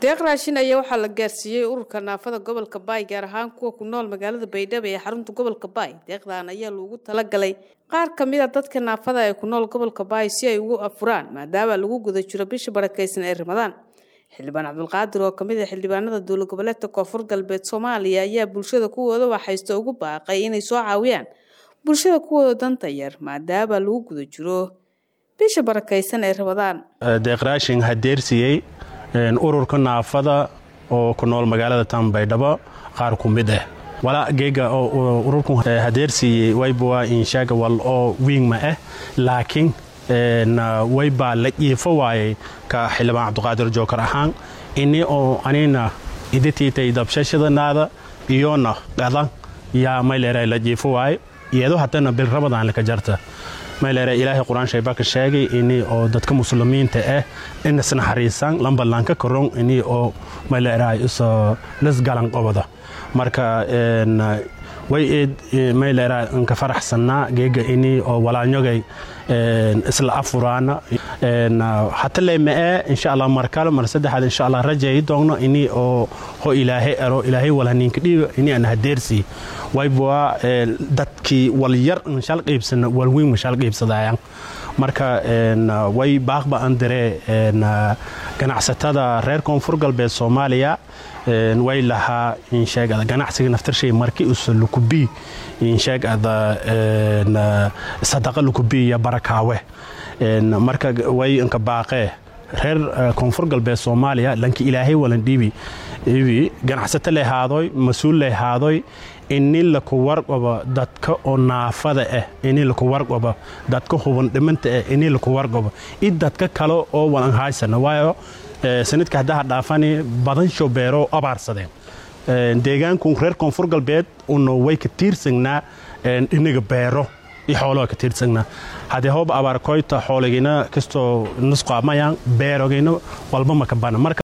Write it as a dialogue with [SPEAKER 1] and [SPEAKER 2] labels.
[SPEAKER 1] deeq raashin ayaa waxaa la gaarsiiyey ururka naafada gobolka baay gaar ahaan kuwa ku nool magaalada baydhabo ee xarunta gobolka baay deeqdan ayaa loogu talagalay qaar ka mid a dadka naafada ee ku nool gobolka baay si ay ugu afuraan maadaama lagu guda jiro bisha barakaysan ee ramadaan xildhibaan cabdulqaadir oo kamid ah xildhibaanada dowlad goboleedka koonfur galbeed soomaaliya ayaa bulshada kuwooda waxaysta ugu baaqay inay soo caawiyaan bulshada kuwooda danta yar maadaama lagu guda jiro bisha barakaysan ee ramadaan
[SPEAKER 2] deeqraashin hadeersiyey ururka naafada oo ku nool magaalada tan baydhabo qaar ku mid ah walaa geega ururku hadeersiiyey wayba inshaga wal oo wiingma ah laakiin waybaa la jiifo waayey ka xildhibaan cabdiqaadir jookar ahaan ini oo anina iditiitay dabshashadanaada iyona qadan yaa mayleera la jiifo waaye iyado haddana bil ramadaan laka jarta mayleera ilaahay qur-aan shayba ka sheegay ini oo dadka muslimiinta ah inas naxariisaan lambalanka karon ini oo mayleera iso lasgalan qobada marka way eed mayleera nka faraxsannaa geega ini oo walaanyogay isla afuraana hata leema'e insha allah markale mar saddexaad insha allah rajay doogno ini oo ho ilaahay ero ilaahay walhaninka dhiiga ini aan hadeersi wayba dadkii wal yar nshal qiibsana walweyn mashal qiibsadayaan marka way baaqba aan diree ganacsatada reer koonfur galbeed soomaaliya way lahaa insheegada ganacsiga naftarshay marki usa lukubi insheegada sadaqa lukubi iyo barakaawe marka way inka baaqee reer koonfur galbeed soomaaliya lanki ilaahay walan dhiibi dhiibi ganacsato lehaadoy mas-uul lehaadoy ini laku warqabo dadka oo naafada ah ini laku warqabo dadka huban dhimanta ah ini laku warqabo i dadka kale oo walan haysana waayo sanadka haddaha dhaafani badan shobeero abaarsadeen deegaanku reer koonfur galbeed una way ka tiirsagnaa inaga beero iyo xooloha ka tiirsagnaa haddee hooba abaarkoyta xoolagina kastoo nusqaamayaan beerogayna walba maka bana marka